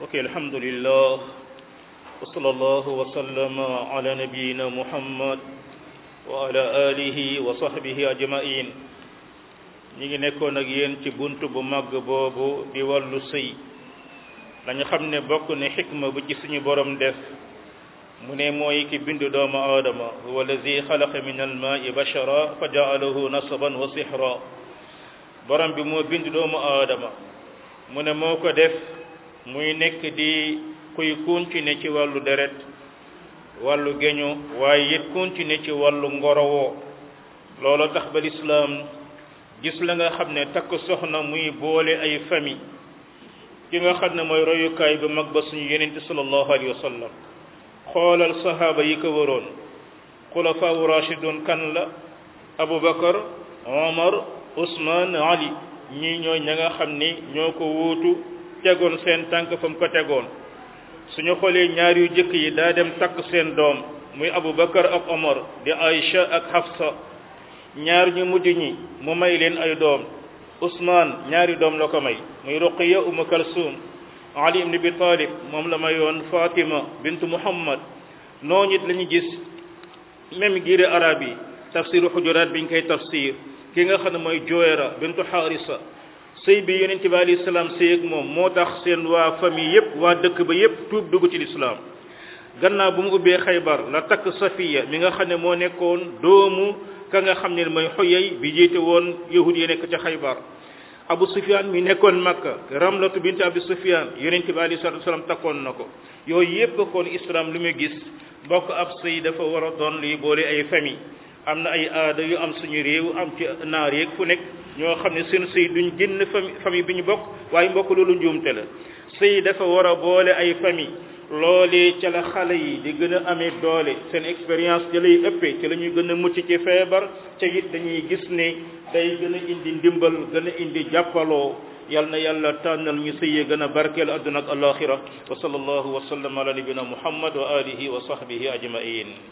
ok alhamdulillah wa sallallahu wa sallama ala nabiyina muhammad wa ala alihi wa sahbihi ajmain ñi ngi nekkoon ak yéen ci bunt bu màgg boobu di wàllu sëy dañu xam ne bokk ne xikma bu ci suñu borom def mu ne mooy ki bind doomu aadama huwa allazi xalaqa min almaai bashara fa jaalahu nasaban wa sihra borom bi moo bind doomu aadama mu ne moo ko def muy nekk di kuy continuer ci wàllu deret wàllu geño waaye it continuer ci wàllu ngorowoo loolu tax ba lislaam gis la nga xam ne takk soxna muy boole ay famille ki nga xam ne mooy royukaay bu mag ba suñu yenente sallallahu alayhi wa sallam xoolal sahaaba yi ko waroon xulafaawu rashidun kan la abubakar omar usman ali ñii ñooy ña nga xam ni ñoo ko wuutu tegoon seen tànk fa mu ko tegoon suñu xoolee ñaar yu jëkk yi daa dem takk seen doom muy abubakar ak omar di aïcha ak hafsa ñaar ñu mujj ñi mu may leen ay doom usman ñaari doom la ko may muy ruqiya umu kalsum ali ibn abi talib moom la mayoon fatima bintu muhammad noonu it la ñu gis même giire arab yi tafsiru xujuraat biñ koy tafsir ki nga xam ne mooy joyra bintu xaarisa sëy bi yonente bi alayhi salaam sëy ak moom moo tax seen waa famille yépp waa dëkk ba yépp tuub dugg ci lislaam gannaaw bu mu ubbee xaybar la takk safiya mi nga xam ne moo nekkoon doomu ka nga xam ne mooy xoyey bi jiite woon yahud yi nekk ca xaybar abu sufyan mi nekkoon makka ramlatu bint abi sufyan yonente bi alayhi salatu wasalam takkoon na ko yooyu yépp kon islam lu muy gis bokk ab sëy dafa war a doon luy boole ay famille am na ay aada yu am suñu réew am ci naar yeeg fu nekk ñoo xam ne seen sëy duñ génn famille famille bi ñu bokk waaye mbokk loolu njuumte la sëy dafa war a boole ay famille loolee ca la xale yi di gën a amee doole seen expérience ca lay ëppee ci la ñuy gën a mucc ci feebar ca it dañuy gis ne day gën a indi ndimbal gën a indi jàppaloo yal na yàlla tànnal ñu sëyee gën a barkeel adduna ak alaxira wa sallallahu wa sallam ala nabina muhammad wa alihi wa sahbihi ajmain